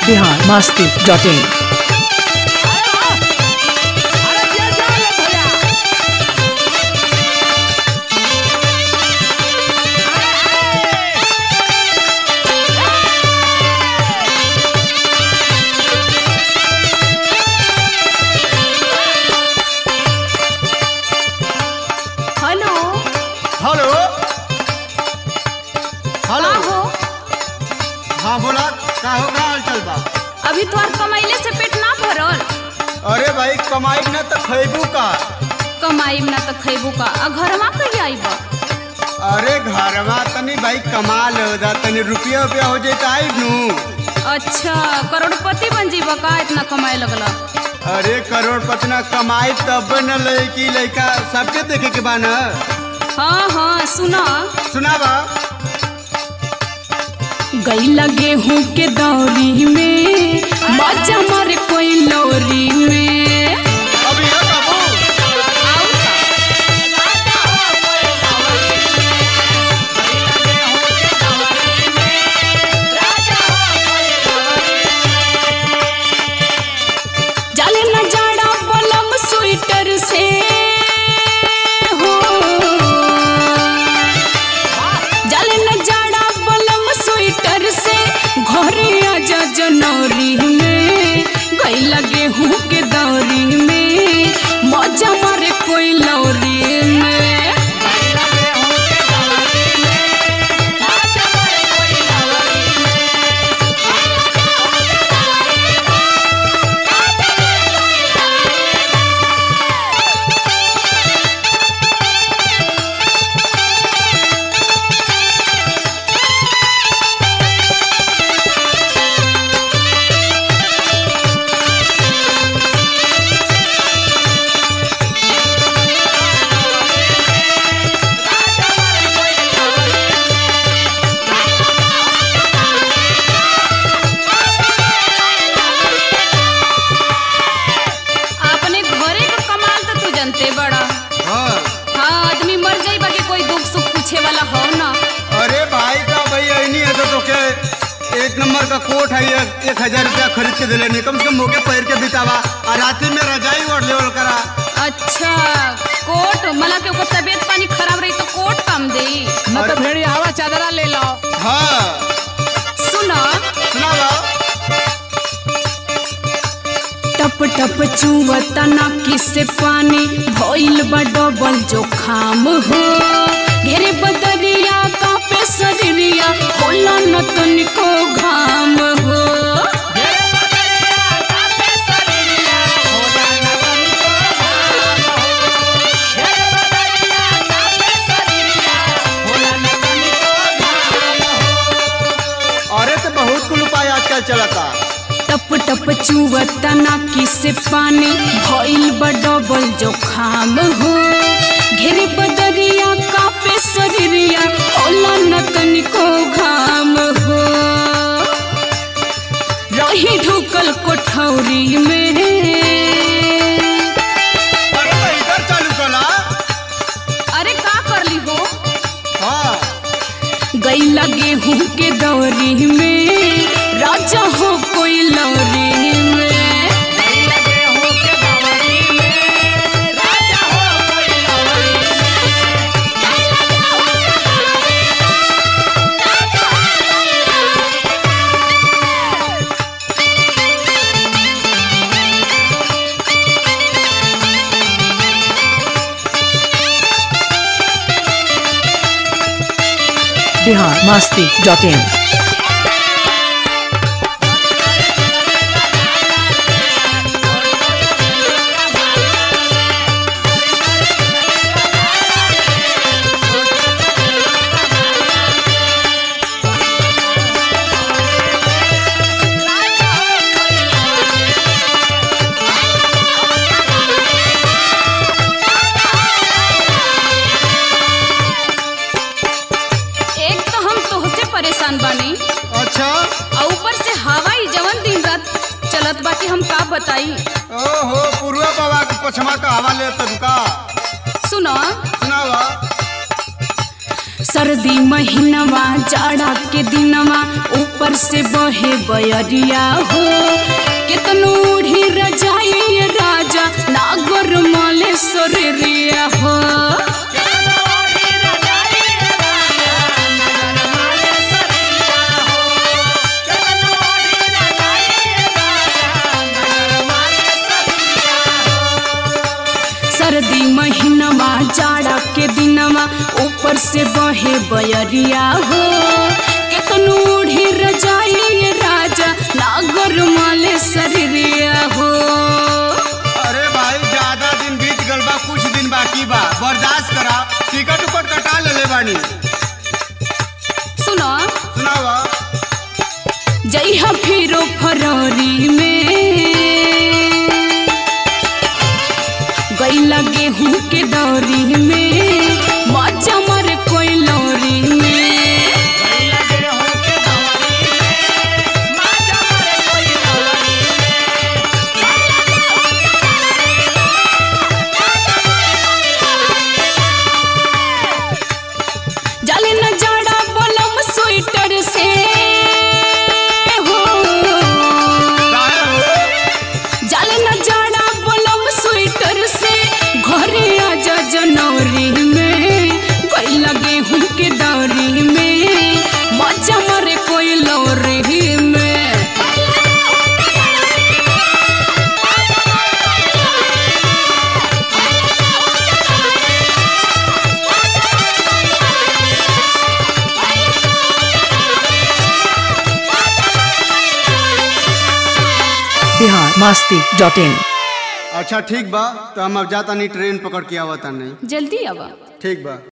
Bihar Masti dot in hello hello hello का हो हाँ बोला का हो का हाल चल बा अभी तोहर कमाइले से पेट ना भरल अरे भाई कमाई न तो खैबू का कमाईब ना तो खैबू का आ घरवा कहिया आइब अरे घरवा तनी भाई कमाल हो जा तनी रुपया रुपया हो जाए आई नू अच्छा करोड़पति बन जीब का इतना कमाए लगला अरे करोड़पति ना कमाई तब न लड़की लड़का सबके देखे के बा न हाँ हाँ सुना सुना बा गैला गेहूं के दौरी में मजा मारे कोई लोरी में अभी है बाबू जल न जाड़ा बलम स्वेटर से हो जल न जाड़ा बलम स्वेटर से घरे आजा जनौरी में गई लगे हूँ के दौरी में मजा मारे कोई लौरी में अपने घरे का कमाल तो तू जानते बड़ा हाँ हाँ आदमी मर जाई बाकी कोई दुख सुख पूछे वाला हो ना अरे भाई का भाई ऐनी है तो तोके एक नंबर का कोट है एक, एक हजार रुपया खरीद के दिले नहीं कम से कम मोके पैर के बितावा और रात्रि में रजाई ओढ़ लेवल करा अच्छा कोट मला के ओकर तबीयत पानी खराब रही तो कोट कम देई न तो भेड़ी हवा चादरा ले लो हाँ सुना सुना बा टप टप चुवता नाकी से पानी भइल बा डबल जोखाम हो घेरे बदरिया कापे शरीरिया होला न तनिको घाम हो अरे तो बहुत कुल उपाय आजकल चलता टप टप चुवता नाकी से पानी भइल बा डबल जोखाम हो घेरे बदरिया कापे शरीरिया होला न तनिको घाम हो रही ढुकल कोठौरी में अरे तो इधर चालू कला अरे का करली हो हाँ गई लगे हूँ के दौरी में राजा हो कोई लौरी में बिहार मस्ती डॉट इन एक तो हम तोहसे परेशान बानी अच्छा और ऊपर से हवा ही जवन दिन रात चलत बाकी हम का बताई ओहो पूर्वा बाबा के पछमा का हवा ले तब का सुनो सुनावा सर्दी महीनवा जाड़ा के दिनवा ऊपर से बहे बयरिया हो कितनो ओढ़ी रजाई राजा नागर माले सोरिया हो सर्दी महीनवा जाड़ा के दिनवा ऊपर से बहे बयरिया हो कितनो ओढ़ी रजाई राजा नागर माले शरीरिया हो अरे भाई ज्यादा दिन बीत गल बा कुछ दिन बाकी बा बर्दाश्त करा टिकट उकट कटा लेले बानी सुनो सुनावा जइहा फिरो फरवरी में गैला गेहूं के दौरी में मजा मर कोई लौरी में जाले न जाड़ा बलम स्वेटर से हो काहे हो जाले न जाड़ा बलम स्वेटर से घरे आजा जनवरी में कोई लगे हूँ के दौरी में मजा मरे कोई लौरी में बिहार मस्ती डॉट इन अच्छा ठीक बा तो हम अब जाता नहीं ट्रेन पकड़ के आवता नहीं जल्दी आवा ठीक बा